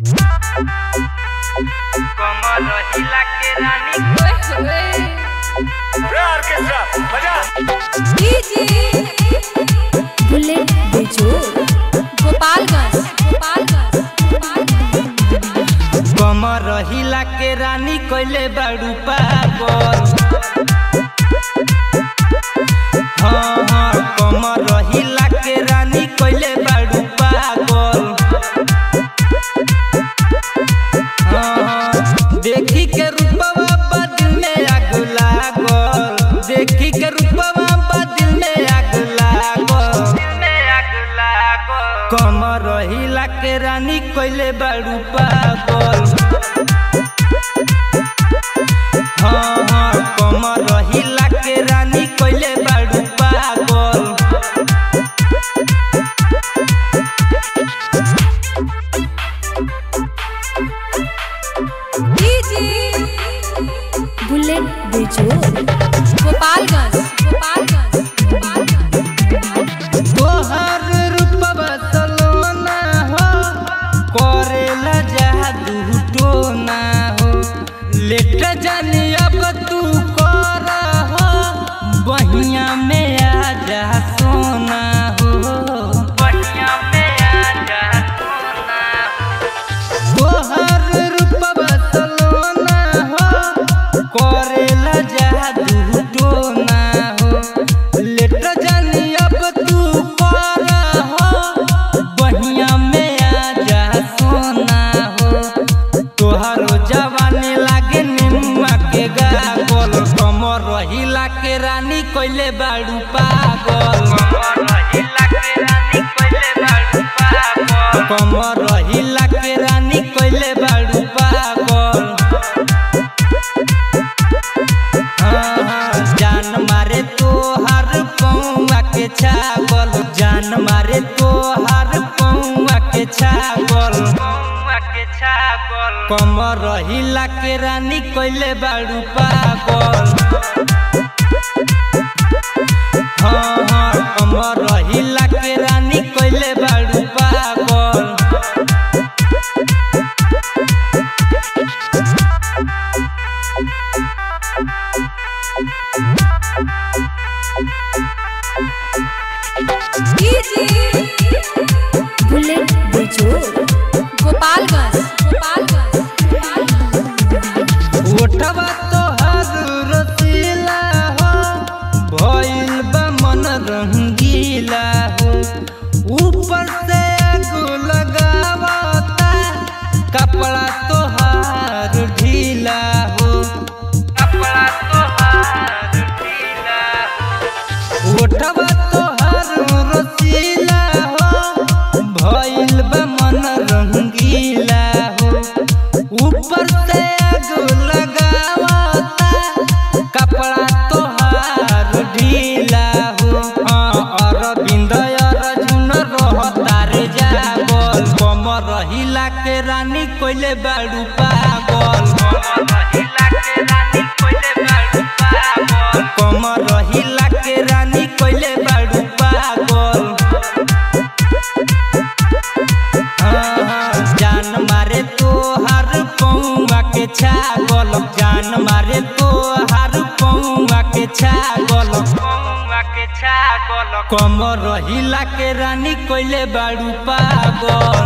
कमर हिला के रानी बुलेट बेजोड़ गोपालगंज गोपालगंज गोपालगंज कमर हिला के रानी कइले बाड़ू पागल हाँ हाँ कमर हिला के रानी कइले बाड़ू पागल हाँ हाँ देखी के रूपवा बदिल में आग लागल देखी के रूपवा बदिल में आग लागल कमर हिला के रानी कइले बाड़ू पागल हाँ हाँ कमर हिला के रानी कइले बाड़ू पागल बुलेट बेजोड़ गोपालगंज गोपालगंज गोपालगंज तोहर रूपवा सलोना हो करेला जादू टोना हो लेट जानी अब तू कर हो बहिया में आ जा सोना हो बहिया में आ जा सोना तोहर रूपवा सलोना हो करेला जादू टोना हो लेट जानी अब तू कर हो बहिया में आ जा सोना हो तोहरो जवानी लागे निम्मा के गागल कमर हिला के रानी कइले बाड़ू पागल कमर हिला के रानी कइले बाड़ू पागल हाँ, हाँ, जान मारे तो हर पौआ के छागल जान मारे तो हर पौआ के छागल कमर हिला के रानी कइले बाड़ू पागल हाँ हाँ कमर हिला के रानी कइले बाड़ू पागल बुलेट बेजोड़ गोपालगंज गोपालगंज गोपालगंज ओठवा तोहर रसीला हो भइल बा मन रंगीला हो ऊपर से आगू लगावता कपड़ा तोहार ढीला हो कपड़ा तोहार ढीला ओठवा तोहार रसीला हो भइल बा मन रंगीला हो ऊपर से आगू लगावता कपड़ा तोहार ढीला हो हाँ अरविंद अर्जुन रहतार जागल कमर हिला के रानी कइले बाड़ू पागल कमर हिला के रानी कइले बाड़ू पागल हाँ, हाँ, जान मारे तो हर पौआ के छागल जान मारे तो हर पौआ के छागल कमर हिला के रानी कइले बाड़ू पागल